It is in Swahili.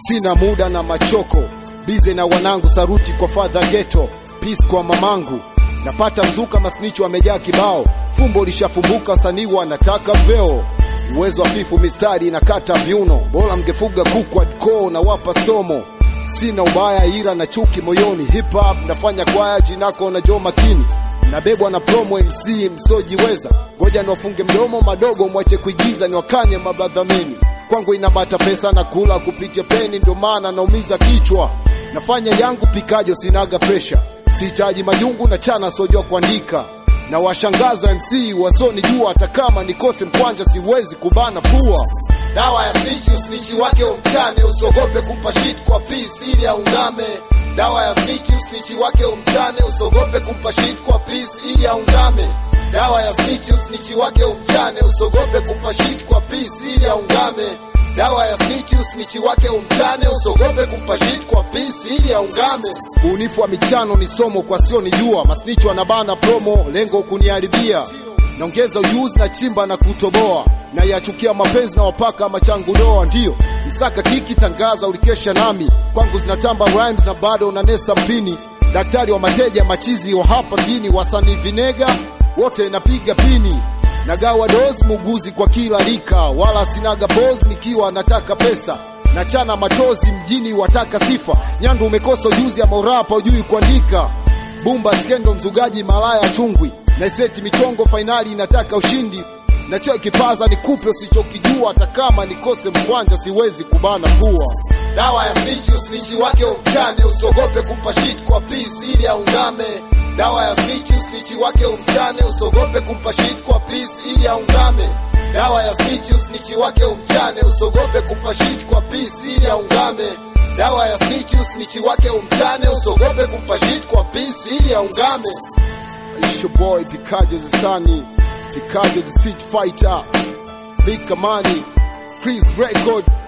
sina muda na machoko bize na wanangu saruti kwa fadha geto peace kwa mamangu napata mzuka masnicho wamejaa kibao fumbo lishafumbuka wasanii wanataka veo uwezo wa fifu mistari na kata viuno bora mgefuga kuku adko na wapa somo sina ubaya ila na chuki moyoni hip hop nafanya kwaya jinako na jo makini nabebwa na promo mc msojiweza ngoja niwafunge mdomo madogo mwache kuigiza niwakanye mabradhamini kwangu inabata pesa na kula kupitia peni ndio maana naumiza kichwa nafanya yangu pikajo sinaga presha sihitaji majungu na chana sojua kuandika na washangaza mc wasonijua hata kama nikose mkwanja siwezi kubana pua dawa ya snitch usnichi wake umchane usogope kumpa shit kwa peace ili aungame dawa ya snitch usnichi wake umchane usogope kumpa shit kwa peace ili aungame dawa ya snitch usnichi wake umchane usogope kumpa shit kwa peace ili aungame dawa ya snitch usnichi wake umchane usogope kumpa shit kwa peace ili aungame ubunifu wa michano ni somo kwa sio nijua masnichi wanabana promo lengo kuniharibia naongeza ujuzi na chimba na kutoboa na yachukia mapenzi na wapaka machangu doa ndiyo msaka kiki tangaza ulikesha nami kwangu zinatamba rhymes na bado unanesa mpini daktari wa mateja machizi wa hapa mjini wasanii vinega wote napiga pini nagawa dozi muuguzi kwa kila rika wala sinaga bozi nikiwa nataka pesa nachana matozi mjini wataka sifa nyandu umekosa ujuzi ya morapa ujui kuandika bumba skendo mzugaji malaya chungwi naiseti michongo fainali inataka ushindi nachoe kipaza nikupe usichokijua hata kama nikose mkwanja siwezi kubana pua dawa ya snitch usnichi wake umchane usogope kumpa shit kwa peace ili aungame dawa ya snitch usnichi wake umchane usogope kumpa shit kwa peace ili aungame dawa ya snitch usnichi wake umchane usogope kumpa shit kwa peace ili aungame dawa ya snitch usnichi wake umchane usogope kumpa shit kwa peace ili aungame It's your boy Pikajo the Sunny, Pikajo the Street Fighter, Big Kamani, Chris Record,